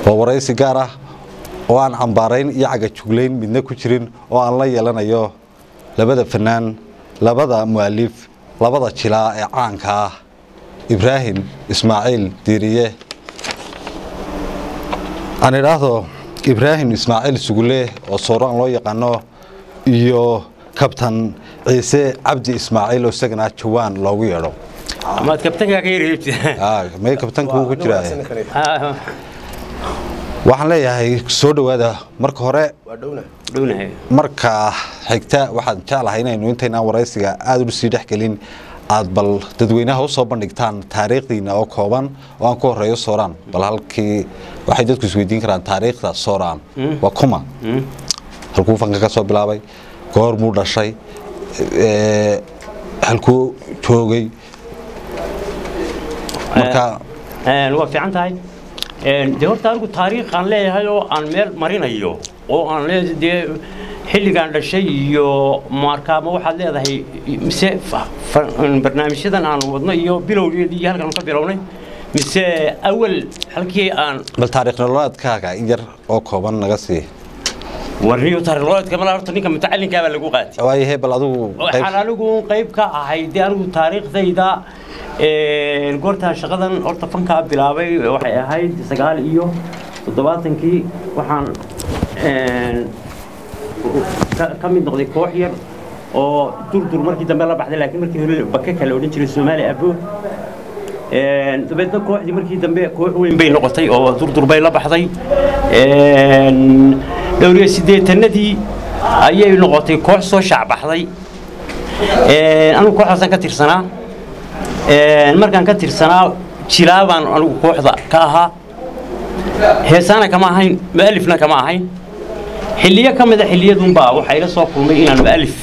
waa waraysi gaar ah oo aan cambaarayn iyo cagajuglayn midna ku jirin oo aan la yeelanayo labada fanaan labada mu'alif labada jilaa ee caanka ah ibraahim ismaaciil diiriye aan idhaahdo ibraahim ismaaciil sugule oo sooraan loo yaqaano iyo kabtan ciise cabdi ismaaciil oo isagana jawaan loogu yeedho amaad kabtankaa ka yareebti may kabtanka ku jira waxaan leeyahay soo dhowaada marka hore dhownahay marka xigta waxaan jeclahay inaynu intaynaan waraysiga aada u sii dhexgelin aad bal dadweynaha usoo bandhigtaan taariikhdiina oo kooban oo aan ku horeeyo sooraan bal halkii waxay dadku isweydiin karaan taariikhda sooraan waa kuma halkuu fanka ka soo bilaabay goormuu dhashay ee, halkuu joogay marka waa fiican tahay dee horta anigu taariikhaan leeyahay oo aan meel marinayo oo aan leeyahay dee xilligaan dhashay iyo markaama waxaad leedahay mise fa- fa- barnaamijyadan aan wadno iyo bilowgeedii iyo halkan ka bilownay mise awal halkii aan bal taariikh nololeedkaaga in yar oo kooban naga sii warniyo taariikh mala horta ninka mutacalinkaa baa lagu qaatay waayo he bal adigu qayb- waxaan anigu qayb ka ahay dee anigu taariikhdayda een, goortaan shaqadan horta fankaa bilaabay waxay ahayd sagaal iyo toddobaatankii waxaan een, ka- ka mid noqday koox yar oo durdur markii dambe la baxday laakiin markii hore baka kale odhan jiray soomaali abo Een, dabeedna kooxdii markii dambe koox weyn bay noqotay oo durdur bay la baxday Een, dhowr iyo siddeetanadii ayay noqotay koox soo shaacbaxday Een, anigu kooxdaasaan ka tirsanaa Een, markaan ka tirsanaa jilaa baan anigu kooxda ka ahaa heesaana kama ahayn mu'alifna kama ahayn xilliyo ka mida xilliyadunbaa waxaa ila soo kulmay inaan mu'alif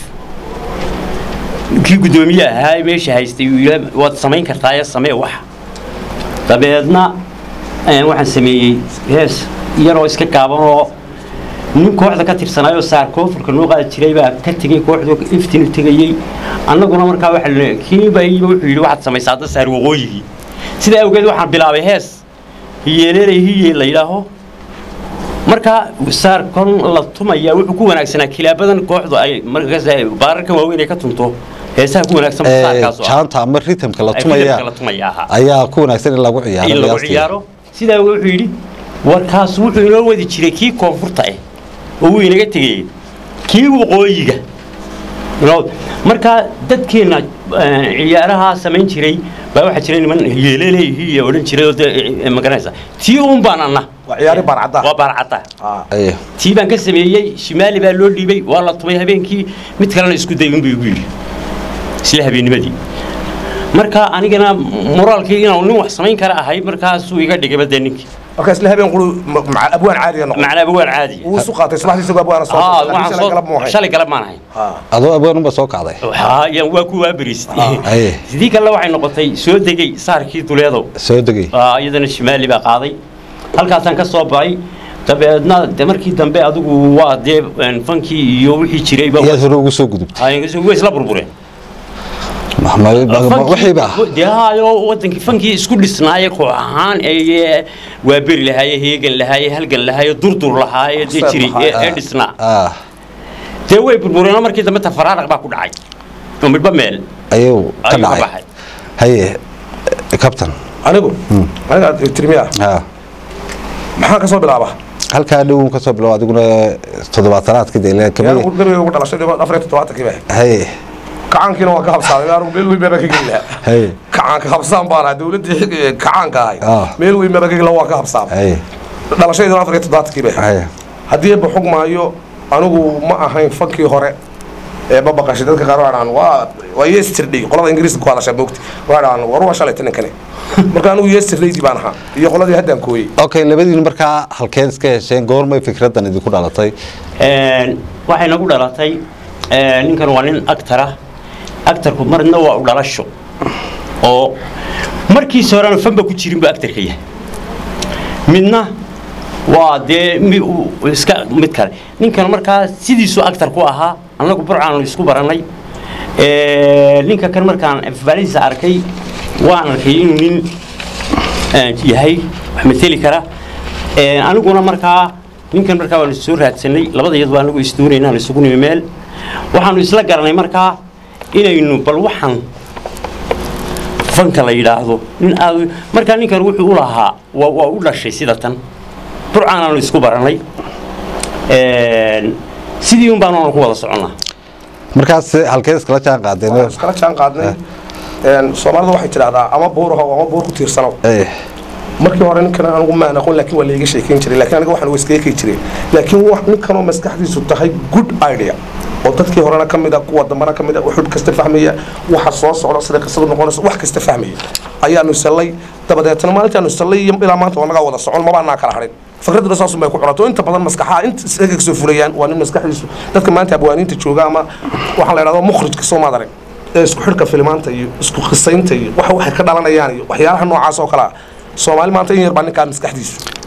kii guddoomiye ahaa ee meesha haystay uu yidhi waad samayn kartaa ee samee wax dabeedna een, waxaan sameeyey hees yaroo iska gaaban oo nin kooxda ka tirsanaayoo saar koonfurka noo qaadi jiray baa ka tegey kooxdu iftin u tegayey annaguna markaa waxa la kiiba iiba wuxuu yidhi waxaad samaysaa hadda saar waqooyigii sidaa awgeed waxaan bilaabay hees hiyeeleelay hiye la yidhaaho markaa saar kon la tumaya wuxuu ku wanaagsanaa kilaabadan kooxdu ay markaas ay baararka waaweyn ay ka tunto heesaha ku wanaagsan ee, saarkaas oo ah. jaanta ama ritamka la Ay tumaya rhythmka la tumaya ahaa. ayaa ku wanaagsan in lagu ciyaaro in lagu qiyaastii. ciyaaro sidaa wuxuu yidhi warkaas wuxuu inoo wadi jiray kii koonfurta ah oo wuu inaga tegayey kii waqooyiga Inoo- markaa dadkeenna eh, ciyaaraha samayn jiray baa waxaa jiray niman yeeleleeyihiiya odhan jiray oo dee, eh, ma garanaysa tii uun baan anna waa ciyaari baarcadda waa baarcadda Aye. tii baan ka sameeyey shimaali baa loo dhiibay waa la tumay habeenkii mid kalena isku day unbuu igu yidhi isla habeennimadii marka anigana moraalkii inaan nin wax samayn kara ahay markaasuu iga dhigayba dee ninkii marka isla habeen qulu maca abwaan caadiga noqon macnaaba waan caadi wuu isu qaatay subaxdii isagoo abwaana soo Haa, socday, waxaan laakiin shalay galab ma soo- ahayn. shalay galab maan ahayn Haa. adoo abwaanunba soo kacday Haa, yaan waa ku waabariistay Aye. sidii kale waxay noqotay soo degay saarkii duleedow soo degay Aa, iyadana shimaali baa qaaday halkaasaan ka soo baxay dabeedna de markii dambe adigu waa dee een, fankii iyo wixii jirayba iyaad hore ugu soo gudubtay way isla burbureen wixiiba dee haayo wadankii fankii isku dhisnaaye koox ahaan ee waa beri lahaaye heegan lahaaye halgan lahaaye durdur lahaaye dee Ustaad jiray lahaaye. ee ee dhisnaa ah dee way burbureen markii dambe tafaraaraq baa ku dhacay oo midba meel ayuu ka ayuu ka dhacay baxay haye kabtan anigu aniga tirmiya ha maxaan ka soo bilaaba halkaa dhow ka soo bilow adiguna toddobaatanaadkii dee anigu kamid gabayga ugu dhalashay afar iyo toddobaatankii baa haye kacaankiina waa ka habsaaday anigu meel weyn baa ka geli lahaa haye kacaanka habsaan baan ahaa dowladdii xig- kacaanka ahay Ah. meel weyn baa ka geli lahaa waa ka habsaamay haye dhalashayduna afar iyo toddobaatankii baa haye haddii ba xog maayo anigu ma ahayn fankii hore ee babaqashay dadka qaar waa dhahan waa waa yesterday qolada ingiriiska ku hadashaa moogti waa dhahan war waa shalay tanankane marka anigu yesterdaydii baan ahaa iyo qoladii haddaan kooyey okay labadiin markaa halkeed iska hesheen goormay fikraddan idinku dhalatay Een, waxay nagu dhalatay een, ninkan waa nin actor ah actorku marna waa u dhalasho oo markiisa horena fanba ku jirin buu actorka yahay midna waa dee mi- uu iska mid kale ninkan markaa sidiisuu actor ku ahaa annagu burcaanu isku barannay Een, ninka kan markaan faalisa arkay waan arkay inuu nin een, yahay wax mateli kara Een, aniguna markaa ninkan markaa waanu soo raadsanay labada iyad baa anagu isdoonayna aan isugu nimi meel waxaanu isla garanay markaa inaynu bal waxaan fanka la yidhaahdo nin aad markaa ninkan wuxuu u lahaa waa waa u dhashay sida tan burcaan aanu isku baranay Een, sidii un baanu ku wada soconnaa markaas halkee iskala jaan qaadeen Waan iskala jaan qaadnay Een, soomaalida waxay tidhahdaa ama buur ahow ama buur ku tiirsanow Eh, markii hore ninkan anigu maan aqoon laakiin waa laiga sheekeyn jiray laakiin aniga waxaan iskaga jiray laakiin wax ninkanoo maskaxdiisu tahay good idea oo dadkii horena ka mid a kuwa dambana ka mid a wuxuu kasta fahmaya waxa soo socda sida qisadu noqonayso wax kasta fahmaya ayaanu sallay dabadeetna maalintaanu sallay iyo ilaa maanta waa nagaa wada socon maba anaa kala harin fikraduna saasun bay ku cunato inta badan maskaxaha inta isaga kasoo fulayaan waa nin maskaxdiisu dadka maanta abwaaniinta jooga ama waxaan la idhahdo mukhrijka soo maad arag ee isku xidhka filimaanta iyo isku khisaynta iyo waxa waxay ka dhalanayaan iyo waxyaalaha noocaas oo kale ah soomaali maanta in yar baa ninkaa maskaxdiisu